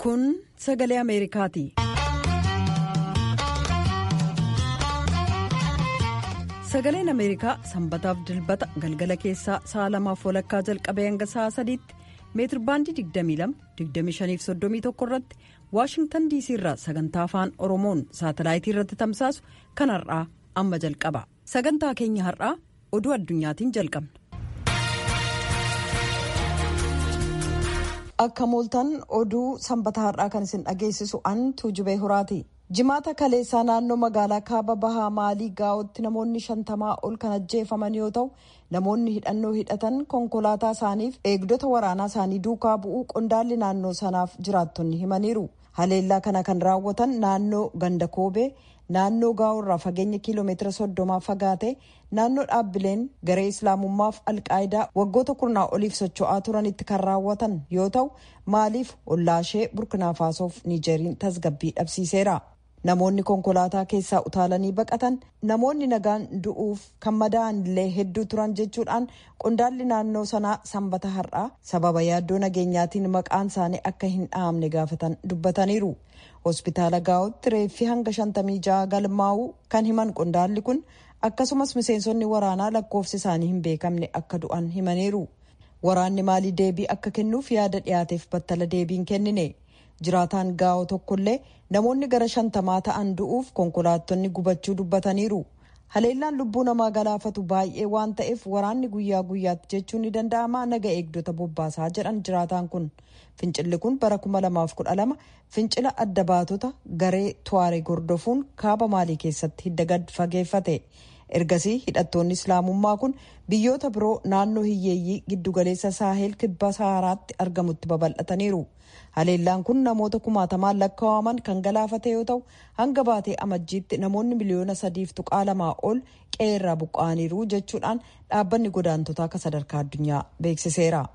Kun sagalee Ameerikaati. Sagaleen Ameerikaa sanbataaf dilbata galgala keessaa sa'a lamaaf walakkaa jalqabee hanga sa'a sadiitti meetirbaandii 22-25-31 irratti waashingtan diisii irraa sagantaa afaan oromoon saatalaayitii irratti tamsaasu kan har'aa amma jalqaba sagantaa keenya har'aa oduu addunyaatiin jalqabna. akka mooltan oduu sanbata har'aa kan isin dhageessisu an tuujubee horaati. jimaata kaleessaa naannoo magaalaa kaaba bahaa maalii gaa'otti namoonni shantamaa ol kan ajjeefaman yoo ta'u namoonni hidhannoo hidhatan konkolaataa isaaniif eegdota waraanaa isaanii duukaa bu'uu qondaalli naannoo sanaaf jiraattonni himaniiru haleellaa kana kan raawwatan naannoo ganda koobee naannoo gaa'orraa fageenya kiiloomeetira soddomaa fagaate naannoo dhaabbileen garee islaamummaaf alqaayidaa waggoota kurnaa oliif socho'aa turanitti kan raawwatan yoo ta'u maaliif ollaashee burkinaafaasof niijeriin tasgabbii dhabsiiseera. namoonni konkolaataa keessaa utaalanii baqatan namoonni nagaan du'uuf kan madaa'an illee hedduu turan jechuudhaan qondaalli naannoo sanaa sanbata har'aa sababa yaaddoo nageenyaatiin maqaan isaanii akka hin dhahamne gaafatan dubbataniiru hospitaala gaa'otti reeffi hanga shantamii ja'a galmaa'uu kan himan qondaalli kun akkasumas miseensonni waraanaa lakkoofsi isaanii hin beekamne akka du'an himaniiru waraanni maalii deebii akka kennuuf yaada dhiyaateef battala deebiin kennine. jiraataan gaa'oo tokkollee namoonni gara shantamaa ta'an du'uuf konkolaattonni gubachuu dubbataniiru haleellaan lubbuu namaa galaafatu baay'ee waan ta'eef waraanni guyyaa guyyaatti jechuun ni danda'ama naga eegdota bobbaasaa jedhan jiraataan kun fincilli kun bara 2012 fincila adda baatota garee tuwaaree gordofuun kaaba maalii keessatti hidda gad fageeffate ergasii hidhattoonni islaamummaa kun biyyoota biroo naannoo hiyyeeyyii giddugaleessa saaheel kibba saharaatti argamutti babal'ataniiru. haleellaan kun namoota kumaatamaan lakkaa'aman kan galaafate yoo ta'u hanga baatee amajjiitti namoonni miliyoona sadiif tuqaa lamaa ol qe'eerraa buqqa'aniiru jechuudhaan dhaabbanni godaantotaa akka sadarkaa addunyaa beeksiseera.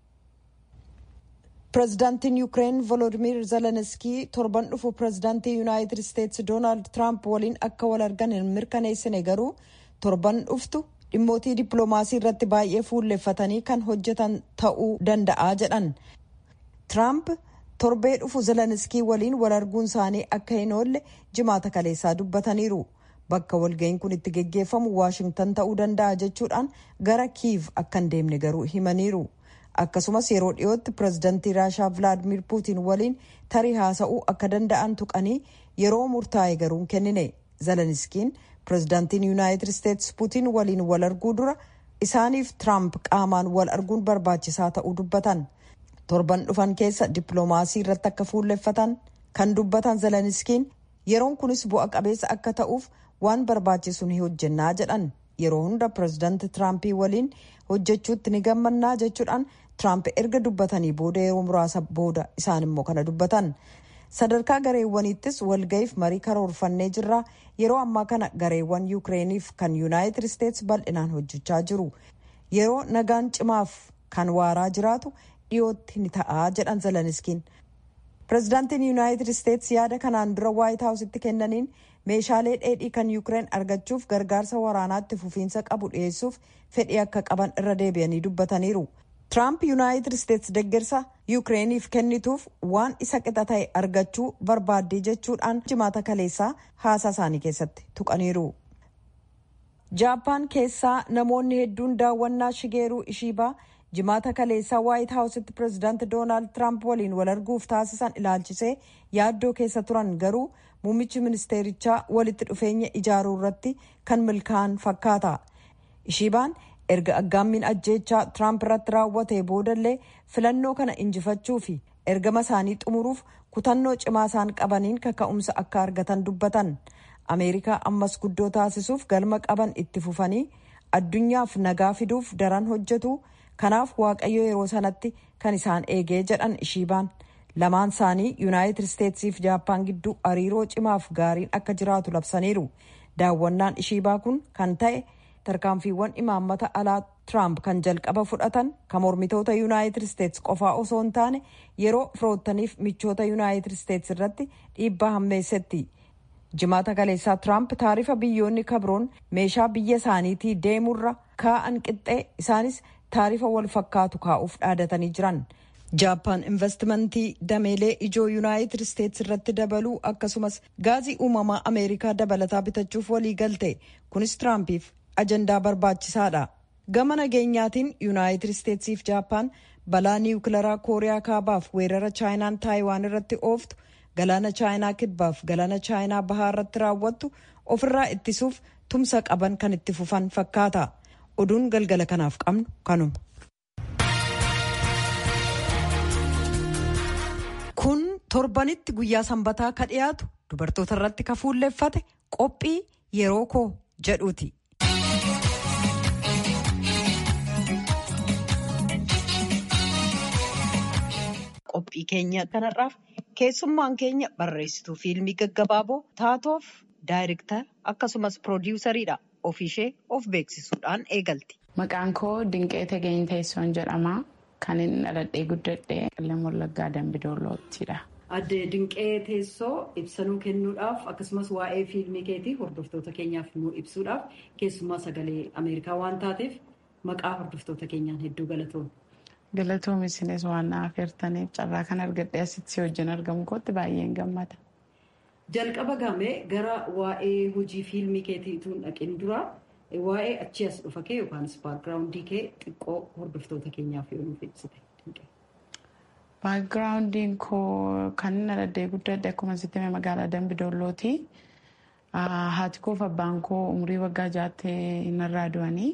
pirezidaantiin yuukireen volodimir zelenskii torban dhufu pirezidaantii yuunaayitid isteetsi doonaald tiraamp waliin akka wal argan hin mirkaneessine garuu torban dhuftu dhimmootii dippiloomaasii irratti baay'ee fuulleffatanii kan hojjetan ta'uu danda'a jedhan. Tiraamp torbee dhufu zelenskii waliin wal arguun isaanii akka hin oolle jimaata kaleessaa dubbataniiru. Bakka walga'iin kun itti geggeeffamu waashingtan ta'uu danda'a jechuudhaan gara kiiv akka hin deemne garuu himaniiru. Akkasumas yeroo dhiyootti pirezidantii Raashaa Vilaadimir Puutiin waliin tarii haasa'uu akka danda'an tuqanii yeroo murtaa'e garuu hin kennine. Zelenskiin pirezidantiin Yuunaayitid Isteetsi Puutiin waliin wal arguu dura isaaniif Tiraamp qaamaan wal arguun barbaachisaa ta'uu dubbatan. torban dhufan keessa dippiloomaasii irratti akka fuulleffatan kan dubbatan zelenskiin yeroon kunis bu'a qabeessa akka ta'uuf waan barbaachisu ni hojjennaa jedhan yeroo hunda pirezidaanti tiraampii waliin hojjechuutti ni gammannaa jechuudhaan tiraamp erga dubbatanii booda yeroo muraasa booda isaan immoo kana dubbatan sadarkaa gareewwaniittis walga'iif marii karoorfannee jirra yeroo ammaa kana gareewwan yuukireeniif kan yuunaayitid isteetsi bal'inaan hojjechaa jiru yeroo nagaan cimaaf kan waaraa jiraatu dhiyootti ni ta'a jedhan zelenskiin pirezidaantiin yuunaayitid isteetsi yaada kanaan dura waayit haawusitti kennaniin meeshaalee dheedhii kan yuukireen argachuuf gargaarsa waraanaatti fufiinsa qabu dhiyeessuuf fedhii akka qaban irra deebi'anii dubbataniiru tiraamp yuunaayitid isteetsi deggersa yuukireeniif kennituuf waan isa qixa ta'e argachuu barbaaddii jechuudhaan jimaata kaleessaa haasaa isaanii keessatti tuqaniiru. jaappaan keessaa namoonni hedduun daawwannaa shigeeruu ishiibaa jimaata kaleessaa waayit haawusitti pirezidaanti doonaald tiraamp waliin wal arguuf taasisan ilaalchisee yaaddoo keessa turan garuu muummichi ministeerichaa walitti dhufeenya ijaaruu irratti kan milkaa'an fakkaata ishiibaan erga aggaammiin ajjeechaa tiraamp irratti raawwatee boodallee filannoo kana injifachuu fi ergama isaanii xumuruuf kutannoo cimaa isaan qabaniin kaka'umsa akka argatan dubbatan ameerikaa ammas guddoo taasisuuf galma qaban itti fufanii addunyaaf nagaa fiduuf daran hojjetu. kanaaf waaqayyo yeroo sanatti kan isaan eegee jedhan ishiibaan lamaan isaanii yuunaayitid isteetsiif jaappaan gidduu hariiroo cimaaf gaariin akka jiraatu labsaniiru daawwannaan ishiibaa kun kan ta'e tarkaanfiiwwan imaammata alaa tiraamp kan jalqaba fudhatan kan mormitoota yuunaayitid isteets qofaa osoo hin taane yeroo firoottaniif michoota yuunaayitid isteets irratti dhiibbaa hammeessetti jimaata kaleessaa tiraamp taarifa biyyoonni kabroon meeshaa biyya isaaniitii deemurra kaa'an qixxee isaanis taarifa wal fakkaatu kaa'uuf dhaadatanii jiran jaappaan investimentii dameelee ijoo yuunaayitid isteetsi irratti dabaluu akkasumas gaazii uumamaa ameerikaa dabalataa bitachuuf walii galte kunis tiraampiif ajandaa barbaachisaadha gama nageenyaatiin yuunaayitid isteetsiif jaappaan balaa niwukilaraa kooriyaa kaabaaf weerara chaayinaan taayiwaan irratti ooftu galaana chaayinaa kibbaaf galaana chaayinaa bahaa irratti raawwattu ofirraa ittisuuf tumsa qaban kan itti fufan fakkaata oduun galgala kanaaf qabnu kanuma. kun torbanitti guyyaa sanbataa ka dhiyaatu dubartoota irratti ka fuulleeffate qophii yeroo koo jedhuuti. qophii keenya kanarraaf keessummaan keenya barreessituu fiilmii gaggabaaboo taatoof daayirektar akkasumas piroodiwusariidha ofiishee of beeksisuudhaan eegalti. Maqaan koo Dinqee Tageenyi Teessoon jedhama. Kan inni dhaladhee guddadhee qillee Wallaggaa Dambidooloottidha. Adde Dinqee Teessoo ibsanuu kennuudhaaf akkasumas waa'ee fiilmii keetii hordoftoota keenyaaf nu ibsuudhaaf keessumaa sagalee Ameerikaa waan taateef maqaa hordoftoota keenyaan hedduu galatoomna. Galatoom isinis waan na affeertaniif carraa kan argadhee asitti si wajjin argamu kootti baay'een gammada. Jalqaba gamee gara waa'ee hojii fiilmii keetiituun dhaqin dura waa'ee achi as dhufa kee yookaanis baakgiraawundii kee xiqqoo hordoftoota keenyaaf yoo nuuf ibsite. Baakgiraawundiin koo kan inni dhaladhee guddadhe akkuma sitti magaalaa Dambidoollooti. Haati koo fi abbaan koo umurii waggaa jaattee narraa du'anii.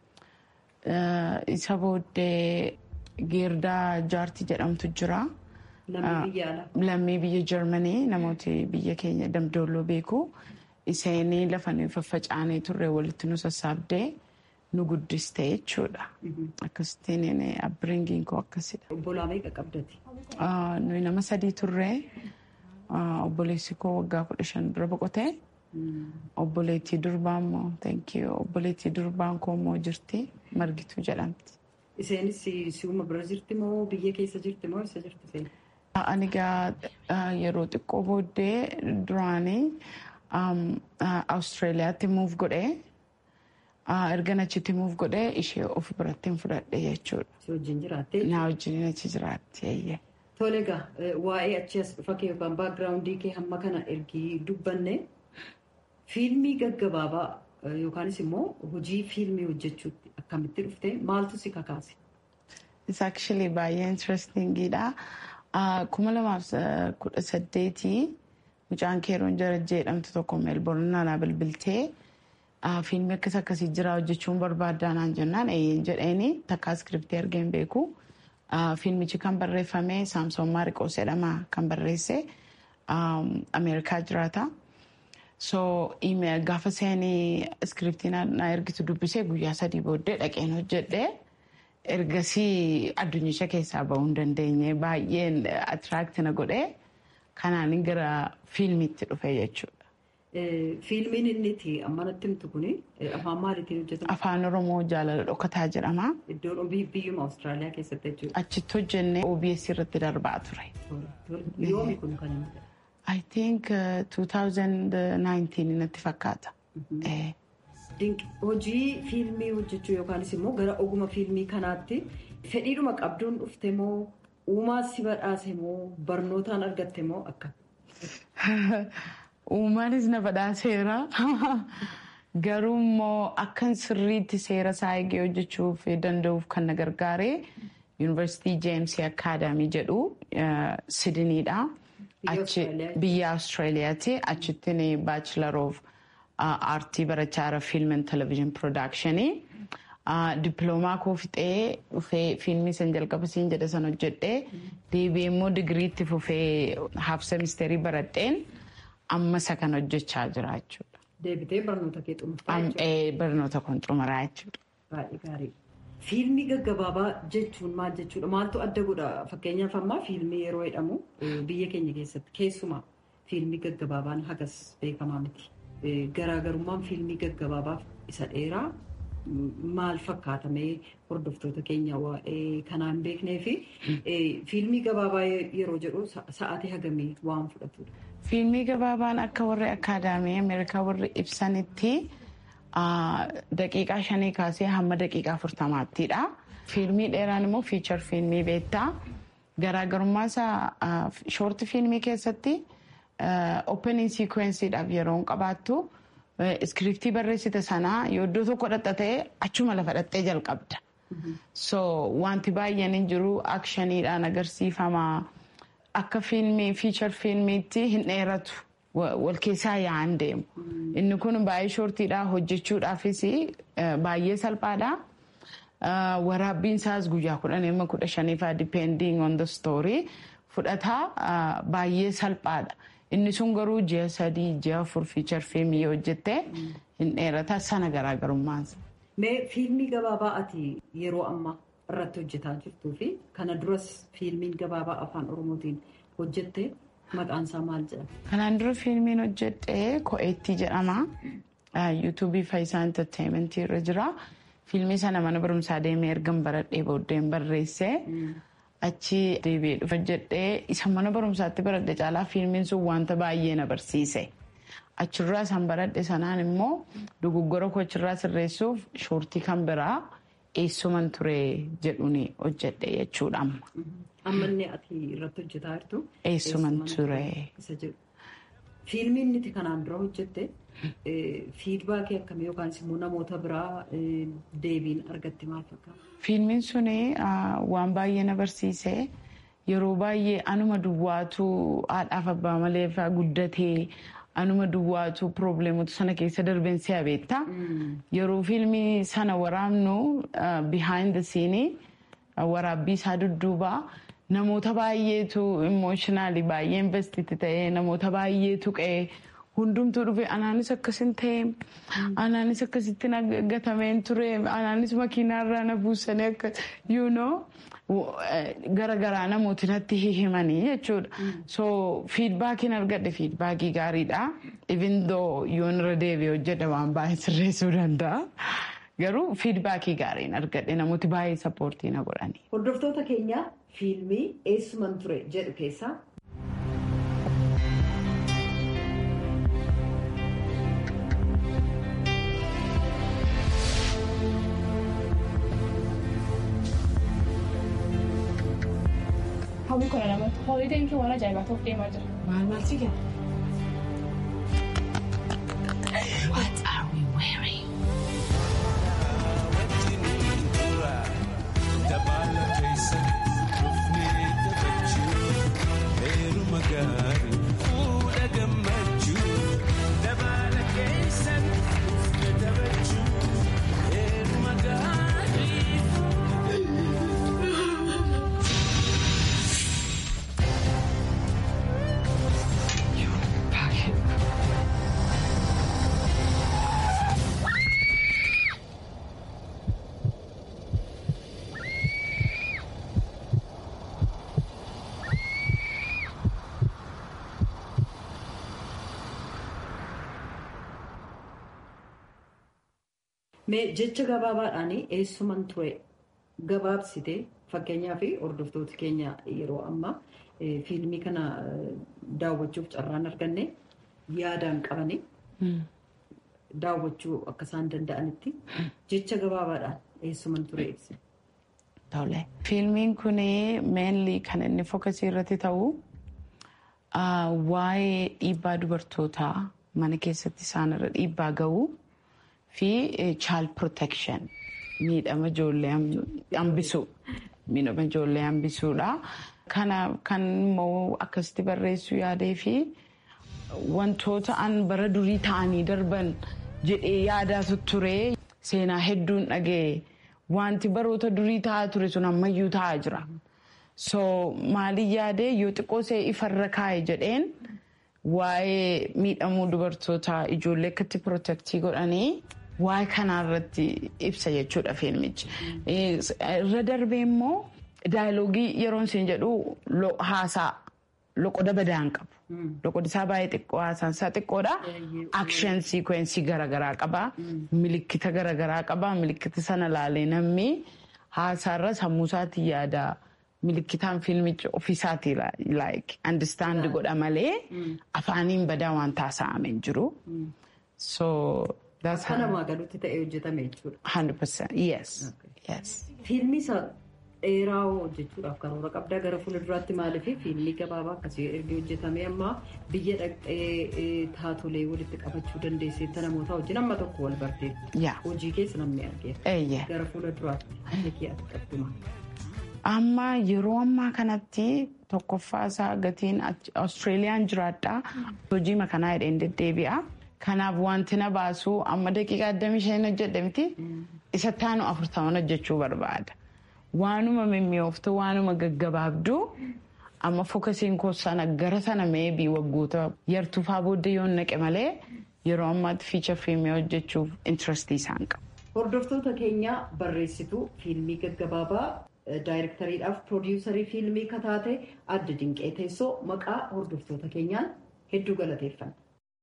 Isa booddee geerdaa jaartii jedhamtu jira. Lammii biyya Jarmanii namooti biyya keenya Dambidolloo beeku. Iseenii lafa nuyi faffacaanee turre walitti nu sassaabdee nu guddiste jechuudha. Akkasittiin abbiriingiin koo akkasidha. Obbolaa meeqa qabdati? Nuyi nama sadii turre obboleessi koo waggaa kudha shan dura boqotee obboleettii durbaa immoo obboleettii durbaan koo immoo jirti margituu jedhamti. Isheenis si'uma bira jirti moo biyya keessa jirti moo isa jirti isheen? Ani egaa yeroo xiqqoo booddee duraanii Awustiraaliyaatti muuf godhee erga achitti muuf godhee ishee of biratti fudhadhe jechuudha. Si wajjin jiraattee? Na wajjin achi jiraatti eeyyee. Tole egaa waa'ee achi as dhufa kee yookaan baakgiraawundii kee hamma kana ergii dubbanne fiilmii gaggabaabaa yookaanis immoo hojii fiilmii hojjechuutti akkamitti dhufte maaltu si kakaase? Isa actually baay'ee interestingiidha. Kuma lamaaf kudha saddeetii mucaan keeroon jarajjee jedhamtu tokko meelboorn naannaa bilbiltee fiilmii akkas akkasii jira hojjechuun barbaaddaa naan jennaan eeyyeen jedheeni takka iskiriptii argeen beeku. Fiilmichi kan barreeffame Saamsoon Maariqoos jedhama kan barreesse Ameerikaa jiraata. So gaafa seenii iskiriptii na ergitu dubbisee guyyaa sadii booddee dhaqeen hojjedhe. Ergasii addunyicha keessaa bahuu hin dandeenye baay'een atiraakti na godhee kanaan gara fiilmiitti dhufe jechuudha. Fiilmiin inni itti amma natti himtu kun afaan maaliitiin hojjetama? Afaan Oromoo jaalala dhokataa jedhama. Iddoon biyyuma Awustiraaliyaa keessatti jechuudha. Achitti hojjennee OBS irratti darbaa ture. Yoomi kun kan inni I think 2019 natti fakkaata. Hojii fiilmii hojjechuu yookaanis immoo gara oguma fiilmii kanaatti fedhiidhuma qabduun dhufte moo uumaa si badhaase moo barnootaan argatte moo akka? Uumaanis na badhaaseera. Garuu immoo akkan sirriitti seera isaa eegee hojjechuuf danda'uuf kan na gargaare yuunivarsiitii jeemsii akaadaamii jedhu sidiniidha. Biyya Awustiraaliyaati. Achittiin baachilar of aartii barachaa jira fiilm and televezyiin piroodakshinii. Dippiloomaa koo fixee dhufee fiilmii san jalqaba siin jedhe san hojjedhee deebi'ee immoo digiriitti fufee haaf semisteerii baradheen amma isa kan hojjechaa jira jechuudha. Deebitee barnoota kee xumurtaa Barnoota kun xumuraa jechuudha. Baay'ee gaarii. Fiilmii gaggabaabaa jechuun maal jechuudha? Maaltu adda godha? Fakkeenyaaf ammaa fiilmii yeroo jedhamu biyya keenya keessatti keessumaa fiilmii gaggabaabaan hagas beekamaa miti. Garaagarummaan fiilmii gaggabaabaaf isa dheeraa maal fakkaatamee hordoftoota keenya waa'ee kanaa hin beeknee fi fiilmii gabaabaa yeroo jedhu sa'aatii hagamii waan fudhatudha. Fiilmii gabaabaan akka warri akaadaamii Ameerikaa warri ibsanitti daqiiqaa shanii kaasee hamma daqiiqaa afurtamaattidha. Fiilmii dheeraan immoo fiichar fiilmii beektaa garaagarummaa isaa shoorti fiilmii keessatti opening sequenceedhaaf yeroo hin qabaattu iskiriptii barreessite sanaa yoo iddoo tokko dhaxxatee achuma lafa dhaxxee jalqabda. So wanti baay'een hin jiru akshaniidhaan agarsiifama akka fiilmii fiichar fiilmiitti hin dheeratu wal keessaa yaa'an deemu. Inni kun baay'ee shoortiidha hojjechuudhaafis baay'ee salphaadha. Waraabbiin isaas guyyaa kudhan amma kudha shaniifaa depending on the story fudhataa baay'ee salphaadha. Inni sun garuu ji'a sadii ji'a afur fiichar fiilmii yoo hojjette hin dheerata sana garaagarummaansa. Mee fiilmii gabaabaa ati yeroo ammaa irratti hojjetaa jirtuu fi kana duras fiilmiin gabaabaa afaan oromootiin hojjette maqaan isaa maal jedhama? Kanaan dura fiilmiin hojjedhe Ko'eettii jedhama. Yuutuubii Faayisaa Enterteementii irra jira. Fiilmii sana mana barumsaa deemee ergan baradhee booddeen barreesse. Achi deebi'ee dhufe hojjedhee isa mana barumsaatti baradhe caalaa fiilmiin sun wanta baay'ee na barsiise. Achirraa san baradhe sanaan immoo dogoggora koo achirraa sirreessuuf shoortii kan biraa eessuman ture jedhuun hojjedhe jechuudha amma. Amma inni ati irratti hojjetaa jirtu. Eessuman ture. Fiilmiin nuti kanaan dura hojjette fiidbaakii akkamii yookaan immoo namoota biraa deebiin argatte maal fakkaata? Fiilmiin sun waan baay'ee na barsiise. Yeroo baay'ee anuma duwwaatu haadhaaf abbaa malee guddatee anuma duwwaatu probleemota sana keessa darbeen si'a beekta. Yeroo fiilmii sana waraabnu behind the scene waraabbii isaa dudduuba namoota baay'eetu imooshinaali baay'ee investiti ta'ee namoota baay'eetu qe'ee hundumtuu dhufe anaanis akkasin ta'e anaanis akkasitti gatameen ture anaanis makiinaarraa na buusanii akka you know garagaraa namooti natti himanii jechuudha. So fiidbaakiin argadhe fiidbaakii gaariidha. Even though yoon irra deebi'ee hojjedhe waan baay'ee sirreessuu danda'a. Garuu fiidbaakii gaariin argadhe namooti baay'ee sappoortii na godhani. Hordoftoota keenya fiilmii eessuman ture jedhu keessaa Hawwi kudha lamatti hoolideen kee waan ajaa'ibaa ta'uuf deemaa jira. Maal maal si kenna? What are we wearing? Mee jecha gabaabaadhaan eessuman ture gabaabsite fakkeenyaa fi hordoftoota keenya yeroo ammaa fiilmii kana daawwachuuf carraan arganne yaadaan qabanii daawwachuu akka isaan danda'anitti jecha gabaabaadhaan eessuman ture ibse. Tole. Fiilmiin kun meenli kan inni fookasii irratti ta'u waa'ee dhiibbaa dubartootaa mana keessatti isaan irra dhiibbaa ga'u. fi child protection miidhama ijoollee hambisuu miidhama ijoollee hambisuudha. Kana kan immoo akkasitti barreessuu yaadee fi wantoota an bara durii ta'anii darban jedhee yaadaa ture seenaa hedduun dhagee wanti baroota durii ta'aa ture sun ammayyuu ta'aa jira. So maaliin yaadee yoo xiqqoo see ifarra kaa'e jedheen waa'ee miidhamuu dubartoota ijoollee akkatti pirootektii godhanii waa'ee kanarratti ibsa jechuudha fiilmichi. Irra darbee immoo daayilogii yeroon isin jedhu haasaa loqoda badaan qabu. Loqodi isaa baay'ee xiqqoo haasaan isaa xiqqoodha. Akshen siikwensii garaagaraa qaba. Milikkita garaagaraa qaba. Milikkita sana laalee namni haasaarra sammuu isaatiin yaada. Milikkitaan fiilmichi ofiisaatii like understand godha malee afaaniin badaa waan taasifamee jiru. So Akka namaa galuutti ta'ee hojjetame jechuudha. 100% yes. yes. Fiilmii isa dheeraa hojjechuudhaaf karoora qabdaa gara fuulduraatti maaliif fiilmii gabaabaa akkasii erga hojjetamee amma biyya dhaqxee taatolee walitti qabachuu dandeesseetta namoota wajjin amma tokko wal barteetti. Hojii keessa namni argeera. Gara fuulduraatti kee ati qabduma. Amma yeroo ammaa kanatti tokkoffaa isaa gatiin Australiyaan jiraadhaa hojii makanaa hidheen deddeebi'a. Kanaaf wanti na baasu amma daqiiqaa 25 hojjedhe miti isa taanu afurtaman hojjechuu barbaada. Waanuma mimmi'ooftu waanuma gaggabaabduu amma fokasiin koo sana gara sana meebii waggoota yartuufaa booddee yoo naqe malee yeroo ammaatti fiicha fiilmii hojjechuuf intirestii isaan qabu. Hordoftoota keenya barreessituu fiilmii gaggabaabaa daayirektariidhaaf piroodiwusarii fiilmii kataate adda dinqee teessoo maqaa hordoftoota keenyaan hedduu galateeffanna.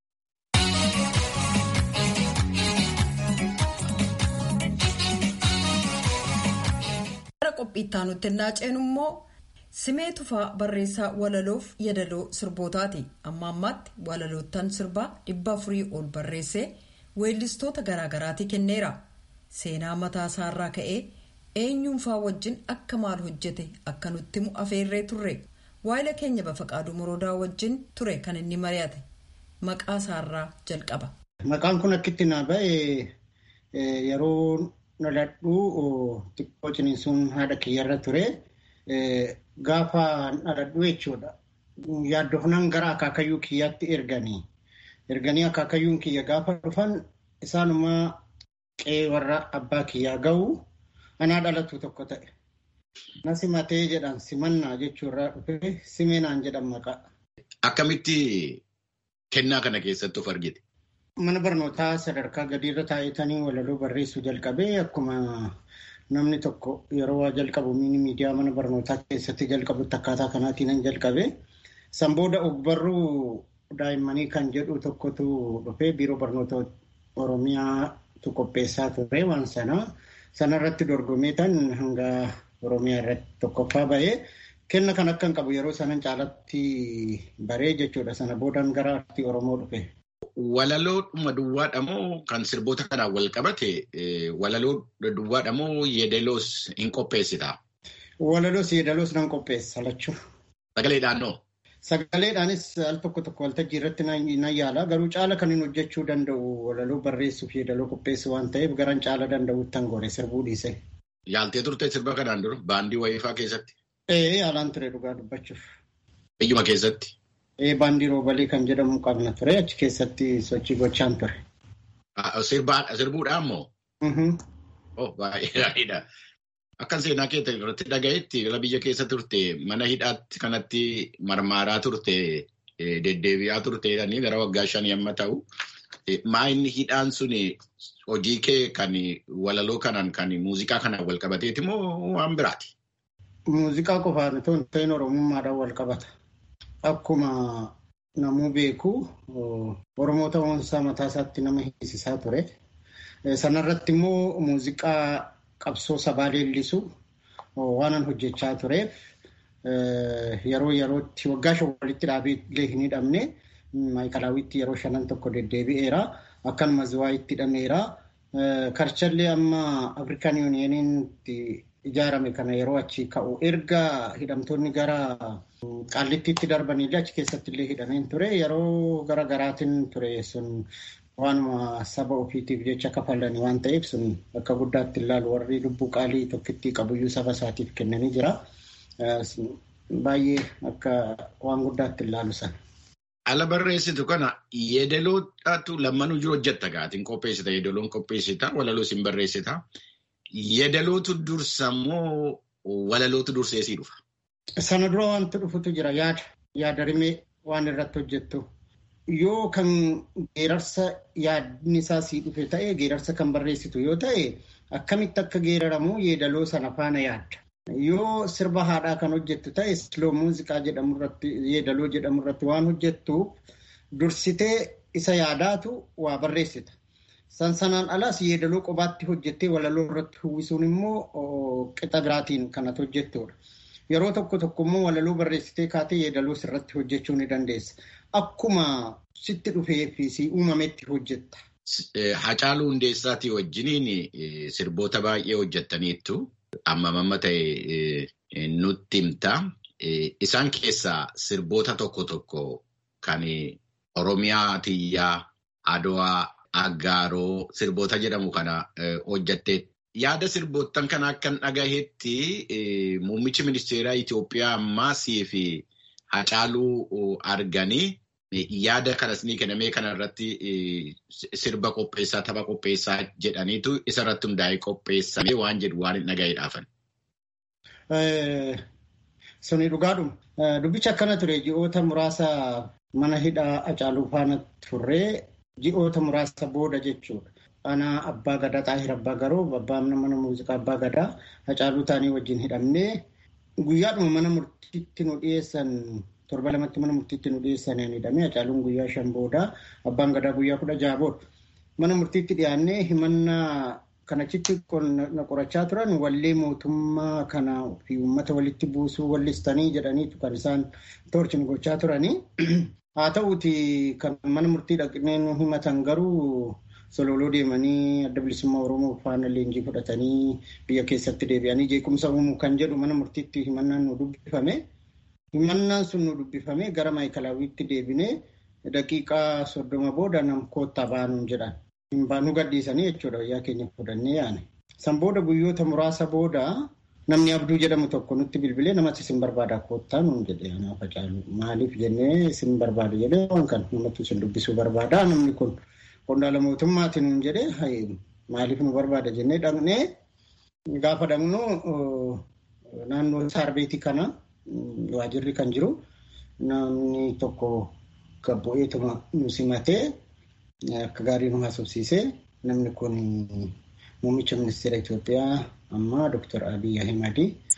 Gara qophiittaa nutti innaa ceenu immoo simee tufaa barreessaa walaloof yadaloo sirbootaati. Amma ammaatti walaloottan sirbaa dhibba afurii ol barreessee weellistoota garaagaraatii kenneera. Seenaa mataa isaarraa ka'ee eenyuunfaa wajjin akka maal hojjete akka nutti afeerree turre. Waayila keenya bafaqaaduu moroodaa wajjin ture kan inni mari'ate. Maqaa isaarraa jalqaba. Maqaan kun akkitti naa ba'e yeroo dhaladhuu xiqqoo ciniinsuun haadha kiyyarra ture. Gaafa dhaladhuu jechuudha. Yaaddofnaan gara akaakayyuu kiyyaatti erganii. Erganii akaakayyuun kiyya gaafa dhufan isaanumaa qe'ee warra abbaa kiyyaa ga'u anaa dhalatu tokko ta'e. Na simatee jedhan simannaa jechuurraa dhufe simeenaan jedhan maqaa. Akkamitti kennaa kana keessatti of argite? Mana barnootaa sadarkaa gadiirra taa'etanii walaloo barreessuu jalqabee akkuma namni tokko yeroo waa jalqabu miidiyaa mana barnootaa keessatti jalqabutti akkaataa kanaatiin jalqabe. San booda ogbarruu daa'immanii kan jedhu tokkotu dhufee biiroo barnoota Oromiyaatu qopheessaa ture waan sana. Sanarratti dorgomee tan hanga Oromiyaa irratti tokkoffaa bahee kenna kan akka hin qabu yeroo sanan caalatti baree jechuudha. Sana boodaan gara artii Oromoo dhufe. Walaloo duwwaadha moo kan sirboota kanaan wal qabate walaloo duwwaadha moo yeedaloos hin qopheessita? Walaloos yeedaloos nan qopheessa lachuu. Sagaleedhaan noo? Sagaleedhaanis al tokko tokko waltajjii irratti nan yaala. Garuu caala kan hin hojjechuu danda'u walaloo barreessuuf yeedaloo qopheessu waan ta'eef garan caala danda'utti tan gore sirbuu dhiise. Yaaltee turte sirba kanaan dura baandii wayiifaa keessatti? Ee yaalaan ture dhugaa dubbachuuf. Biyyuma keessatti? baandii roobalee kan jedhamu qabna ture achi keessatti sochii gochaan ture. Sirbuudhaan moo? Baay'ee gaariidha. Akkan seenaa keessa irratti dhagayetti gara biyya keessa turte mana hidhaatti kanatti marmaaraa turte deddeebi'aa turte gara waggaa shanii amma ta'u. Maa inni hidhaan sun hojii kee kan walaloo kanaan kan muuziqaa kanaan wal qabateeti moo waan biraati? Muuziqaa qofaan otoo hin ta'in oromummaadhaan wal qabata. Akkuma namuu beeku Oromoo ta'uunsaa mataa isaatti nama hiisisaa ture. Sanarratti immoo muuziqaa qabsoo sabaa leellisu waanan hojjechaa tureef yeroo yerootti waggaa shan walitti dhaabee illee hin hidhamne maayikalaawwitti yeroo shanan tokko deddeebi'eera. Akkanuma ziwaayitti hidhameera. Karchallee amma Afrikaan Yuuniyeniitti ijaarame kana yeroo achi ka'u erga hidhamtoonni gara qaallittiitti darbanillee achi keessatti illee hidhameen ture yeroo gara garaatiin ture sun waanuma saba ofiitiif jecha kafalanii waan ta'eef sun akka guddaatti ilaalu warri lubbuu qaalii tokkittii qabuyyuu saba isaatiif kennanii jira. Baay'ee akka waan guddaatti ilaalu sana. Ala barreessitu kana yeedaloodhaatu lammanuu jiru hojjetta gaatiin qopheessita yeedaloon qopheessita walaloos hin barreessita. Yeedalootu dursa moo walalootu dursee sii dhufa? Sana dura wanti dhufutu jira yaada. Yaada rimee waan irratti hojjettu. Yoo kan geerarsa yaadni isaa sii dhufe ta'e geerarsa kan barreessitu yoo ta'e akkamitti akka geeraramu yeedaloo sana faana yaadda. Yoo sirba haadhaa kan hojjettu ta'e siloo muuziqaa jedhamu irratti yeedaloo jedhamu irratti waan hojjettuuf dursitee isa yaadaatu waa barreessita. San sanaan alas yeedaloo qobaatti hojjettee walaloo irratti uwwisuun immoo qixa biraatiin kanatu hojjettudha. Yeroo tokko tokko immoo walaloo barreessitee kaatee yeedaloo sirratti hojjechuu ni dandeessa. Akkuma sitti dhufee fi si uumametti hojjetta. Hacaaluu Hundeessaatii wajjiniin sirboota baay'ee hojjettaniittu. amma mamma ta'e nutti himta. Isaan keessaa sirboota tokko tokko kan Oromiyaa Tiyyaa, Adwaa, Aggaaroo sirboota jedhamu kana hojjattee yaada sirboottan kana akkan dhagahetti muummichi ministeeraa Itoophiyaa ammaasii fi Hacaaluu arganii yaada kanas ni kennamee kanarratti sirba qopheessaa tapha qopheessaa jedhaniitu isarratti hundaa'ee qopheessamee waan jedhu waan hin dhagaheedhaafan. Suni dhugaadhuma. Dubbichi akkana ture ji'oota muraasa mana hidhaa Hacaaluu faana turree ji'oota muraasa booda jechuudha. Ana abbaa gadaa xaahir abbaa garoo abbaa mana muuziqaa abbaa gadaa Hacaaluu taanii wajjin hidhamnee guyyaadhuma mana murtiitti nu dhiyeessan torba lamatti mana murtiitti nu dhiyeessan hidhamee Hacaaluun guyyaa shan booda abbaan gadaa guyyaa kudha jaha booda mana murtiitti dhiyaannee himannaa kanachitti na qorachaa turan wallee mootummaa kana fi uummata walitti buusuu wallistanii jedhaniitu kan isaan toorchin gochaa turanii. Haa ta'uuti kan mana murtii dhaqnee nu himatan garuu sololoo deemanii adda bilisummaa Oromoo faana leenjii fudhatanii biyya keessatti deebi'anii jeequmsa uumuu kan jedhu mana murtiitti himannaan nu dubbifame. Himannaan sun nu dubbifame gara maayikilaawiitti deebinee daqiiqaa soddoma booda nam koottaa baanuun jedhan. Nu gadhiisanii jechuudha wayyaa keenya fudhannee yaane. San booda guyyoota muraasa booda namni abduu jedhamu tokko nutti bilbilee namatti isin barbaada koottaa nuun jedhee anaaf Hacaaluu maaliif jennee isin barbaada jedhee waan kana namatti isin dubbisuu barbaada namni kun qondaala mootummaati nuun jedhee maaliif nu barbaada jennee dhaqnee gaafa dhaqnu naannoo saarbeetii kana waajirri kan jiru namni tokko gabbo'eetuma nu simatee akka gaarii nu haasofsiisee namni kun muummicha ministeera Itoophiyaa amma Dr. Abiy Ahimad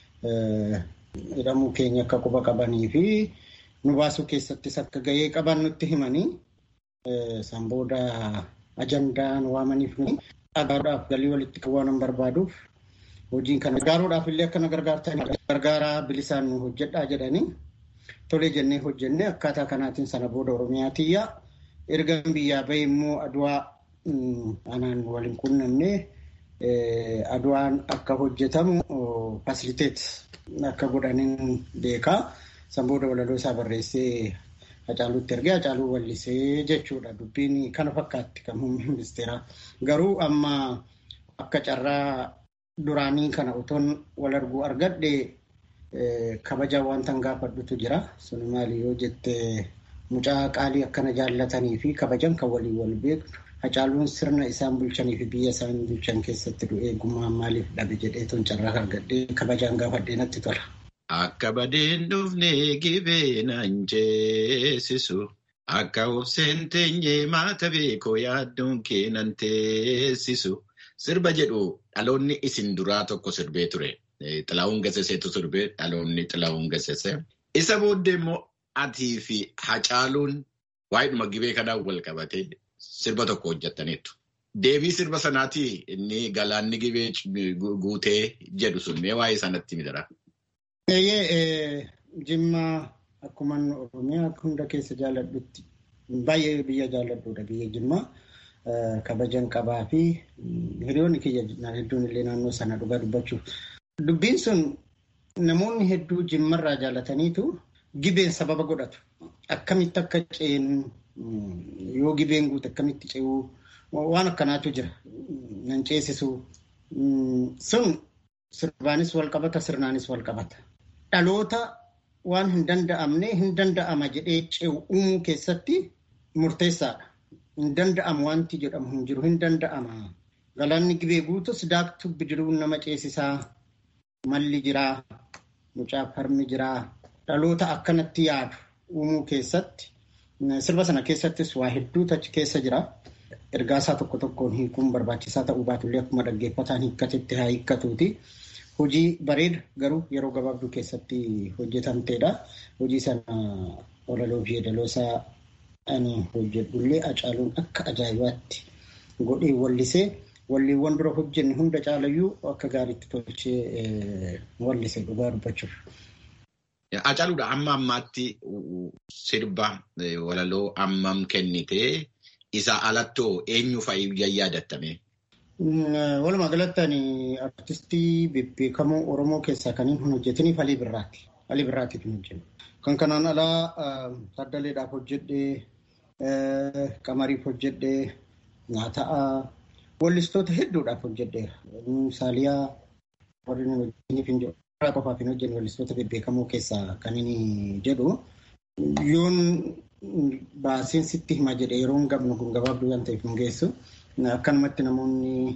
hidhamuu keenya akka quba qabanii fi nu baasuu keessattis akka gahee qaban nutti himanii san booda ajandaa nu waamaniif gargaaruudhaaf galii walitti qabuu waan barbaaduuf hojiin kana gargaaruudhaaf illee akka na gargaartan gargaaraa bilisaan nu hojjedhaa jedhanii tolee jennee hojjennee akkaataa kanaatiin sana booda Oromiyaa tiyyaa erga biyyaa bahee immoo aduwaa anaan waliin qunnamnee aduwaan akka hojjetamu fasiliteet akka godhaniin beekaa. San booda walaloo isaa barreessee Hacaaluutti ergee Hacaaluu wallisee jechuudha. Dubbiin kana fakkaatti kan muummee ministeeraa. Garuu amma akka carraa duraanii kana otoon wal arguu argadhe kabajaa wanta gaafadhutu jira. Sun maali yoo jette mucaa qaalii akkana jaallatanii fi kabajan kan waliin wal beektu. Hacaaluun sirna isaan bulchanii fi biyya isaan bulchan keessatti du'ee gumaan maaliif dhabe jedhee toon carraa argadhee kabajaan gaafadhee natti tola. Akka badeen dhufne gibee naan jeesisu akka obseen teenyee maata beekoo yaadduun keenan teessisu sirba jedhu dhaloonni isin duraa tokko sirbee ture. Xilaawun Gaseseetu sirbee dhaloonni Xilaawun Gasesee. Isa booddee immoo atii fi Hacaaluun waa'eedhuma gibee kanaan wal qabatee sirba tokko hojjetaniitu. Deebii sirba sanaatii inni galaanni gibee guutee jedhu sun mee waa'ee sanatti midara. Eeyyee Jimmaa akkuma Oromiyaa hunda keessa jaalladhutti baay'ee biyya jaalladhuudha biyya Jimmaa kabajan qabaa fi hiriyoonni kiyya hedduun illee naannoo sana dhugaa dubbachuuf. Dubbiin sun namoonni hedduu Jimmarraa jaallataniitu gibeen sababa godhatu. Akkamitti akka ceenu yoo gibeen guute akkamitti ce'uu waan akkanaatu jira. Nan ceesisu sun sirbaanis wal qabata sirnaanis wal qabata. Dhaloota waan hin danda'amne hin danda'ama jedhee ce'u uumuu keessatti murteessaadha. Hin danda'amu wanti jedhamu hin jiru hin danda'ama. Galaanni gibee guutus daaktuu bidiruun nama ceesisaa malli jiraa mucaa farmi jiraa dhaloota akkanatti yaadu uumuu keessatti sirba sana keessattis waa hedduutu achi keessa jira. Ergaasaa tokko tokkoon hiikuun barbaachisaa ta'uu baatullee akkuma dhaggeeffataan hiikkatetti haa hiikkatuuti. Hojii bareeda garuu yeroo gabaabduu keessatti hojjetamteedha. Hojii sana walaloo fi yeedaloosaa ani hojjedhullee Hacaaluun akka ajaa'ibaatti godhee wallisee walleewwan dura hojjenne hunda caalayyuu akka gaariitti tolchee wallise dhugaa dubbachuuf. Hacaaluudha amma ammaatti sirba walaloo ammam kennitee isa alattoo eenyu fa'i yaadattame? Walumaa galatti ani artistii bebbeekamoo Oromoo keessaa kan hin hojjetiniif Alii Birraati. Alii Birraatiif hin hojjennu. Kan kanaan alaa Taddaleedhaaf hojjedhee, Qamariif hojjedhee, Nyaataa, wallistoota hedduudhaaf hojjedheera. Saaliyaa warri hojjetaniif hin jiru. qofaaf hin hojjenne wallistoota bebbeekamoo keessaa kan inni jedhu. Yoon baasiin sitti hima jedhe yeroon gabnu kun gabaabduu waan ta'eef nu geessu. Akkanumatti namoonni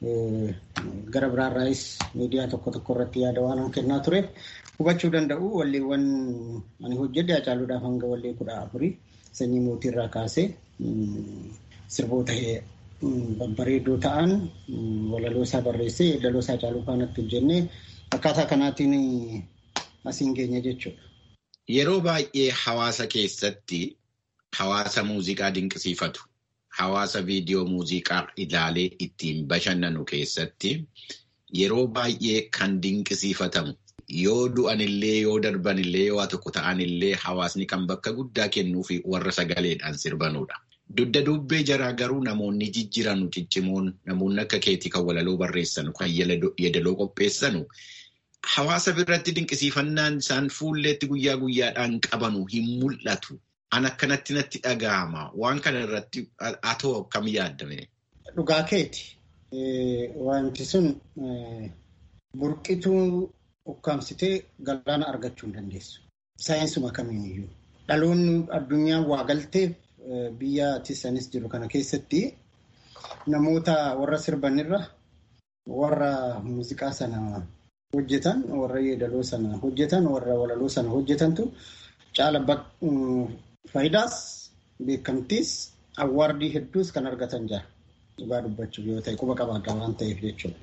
gara biraarraayis miidiyaa tokko tokko irratti yaada waan kennaa tureef hubachuu danda'u. Walleewwan ani hojjedhe Hacaaluudhaaf hanga wallee kudha afurii sanyii mootiirraa kaasee sirboota babbareedoo ta'an walaloo isaa barreessee yeedaloo isaa Hacaaluu faanatti hojjennee akkaataa kanaatiin asiin geenya jechuudha. Yeroo baay'ee hawaasa keessatti hawaasa muuziqaa dinqisiifatu, hawaasa viidiyoo muuziqaa ilaalee ittiin bashannanu keessatti yeroo baay'ee kan dinqisiifatamu yoo du'anillee yoo darbanillee yoo tokko ta'anillee hawaasni kan bakka guddaa kennuu fi warra sagaleedhaan sirbanudha. Dugda dubbee jaraa garuu namoonni jijjiiranu ciccimoon namoonni akka keetii kan walaloo barreessanu kan yeedaloo qopheessanu hawaasa biratti dinqisiifannaan isaan fuulleetti guyyaa guyyaadhaan qabanu hin mul'atu. An akkanatti natti dhaga'ama. Waan kana irratti atoo akkam yaaddame? Dhugaa keeti. Wanti sun burqituu ukkaamsitee galaana argachuu hin dandeessu. Saayinsuma kamiiniyyuu. Dhaloonni addunyaa waa galteef biyya tisanis jiru kana keessatti namoota warra sirbanirra warra muuziqaa sana hojjetan warra yeedaloo sana hojjetan warra walaloo sana hojjetantu caala faayidaas beekamtiis awwaardii hedduus kan argatan jira dhugaa dubbachuuf yoo ta'e quba qabaadha waan ta'eef jechuudha.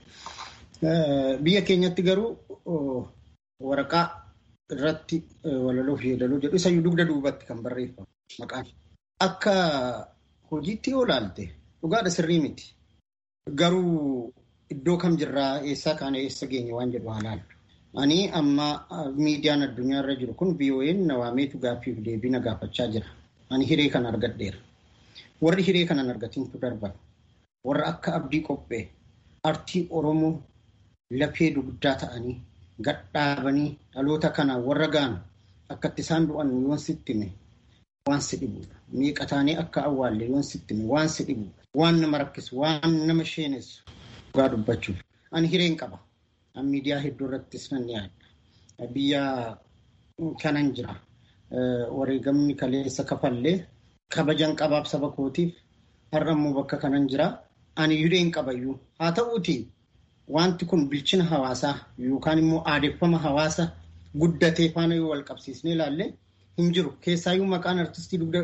Biyya keenyatti garuu waraqaa irratti walaloo fi yeedaloo jedhu isayyuu dugda duubatti kan barreeffamu maqaan. Akka hojiitti yoo ilaalte dhugaadha sirrii miti. Garuu iddoo kam jirraa eessaa kaana eessa geenye waan jedhu haa ilaallu. Ani amma miidiyaan addunyaa irra jiru kun VOA'n nawaameetu gaaffiif deebii na gaafachaa jira. Ani hiree kana argadheera. Warri hiree kana hin argatintu darban. Warra akka abdii qophee artii Oromoo lafee dugdaa ta'anii gadhaabanii dhaloota kanaan warra gaanu akkatti isaan du'an yoon sitti hime waan si dhibudha. Meeqa taanee akka awwaalle yoon sitti hime waan si dhibudha. Waan nama rakkisu, waan nama sheenessu. Dhugaa dubbachuuf. Ani hireen qaba. An miidiyaa hedduu irrattis nan yaadda. Biyya kanan jira. Wareegamni kaleessa kafallee kabajan qabaaf saba kootiif har'a immoo bakka kanan jira. Ani hireen qabayyuu. Haa ta'uuti wanti kun bilchina hawaasaa yookaan immoo aadeffama hawaasa guddatee faana yoo wal qabsiisnee ilaalle hin jiru. Keessaayyuu maqaan artistii dugda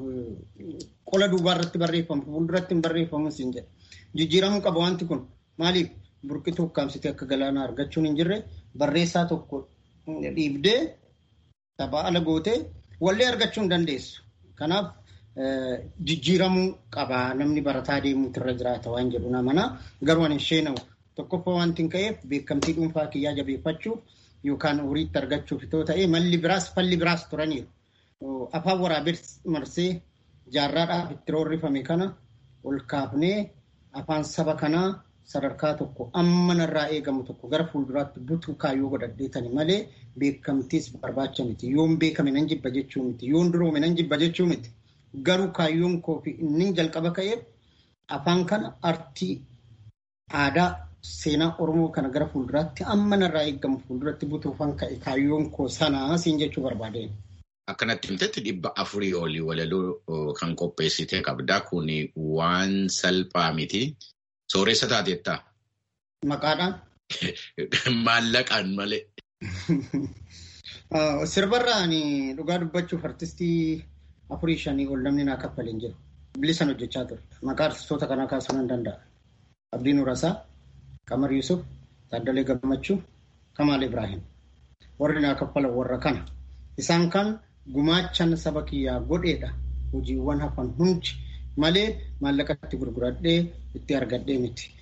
qola duubaa irratti barreeffamu fuulduratti hin barreeffamu siin jedha. Jijjiiramuu qaba wanti kun maaliif burqituu ukkaamsitee akka galaanaa argachuun hin jirre barreessaa tokko dhiibdee taphaa ala gootee wallee argachuu hin dandeessu. Kanaaf jijjiiramuu qaba namni barataa deemuutu irra jiraata waan jedhu namana garuu ani isheenamu tokkoffaa wanti hin ka'eef beekamtii dhuunfaa kiyyaa jabeeffachuuf yookaan horiitti argachuuf itoo ta'ee malli biraas falli biraas turaniiru. Afaan waraabee marsee jaarraadhaaf itti roorrifame kana ol kaafnee afaan saba kanaa sadarkaa tokko amma narraa eegamu tokko gara fuulduraatti butuu kaayyoo godhadheetani malee beekamtiis barbaacha miti. Yoon beekame nan jibba jechuu miti. Yoon duroome nan jibba jechuu miti. Garuu kaayyoon koo fi inni jalqaba ka'eef afaan kana artii aadaa seenaa Oromoo kana gara fuulduraatti amma narraa eegamu fuulduratti butuufan ka'e kaayyoon koo sanaa siin jechuu barbaadeen. Akkanatti himtetti dhibba afurii olii walaloo kan qopheessite qabda. Kun waan salphaa miti. Sooressa taatettaa? Maqaadhaan? Maallaqaan malee. Sirbarraan dhugaa dubbachuuf artistii afurii shanii ol namni naa kaffaleen jiru. Bilisan hojjechaa ture. Maqaa artistoota kanaa kaasuu nan danda'a. Abdiin Urasaa, Qamar Yusuf, Taaddalee Gammachuu, Kamaal Ibrahim. Warri naa kaffalan warra kana. Isaan kan gumaachan saba kiyyaa godheedha. Hojiiwwan hafan hundi malee maallaqatti gurguradhee itti argadhee miti.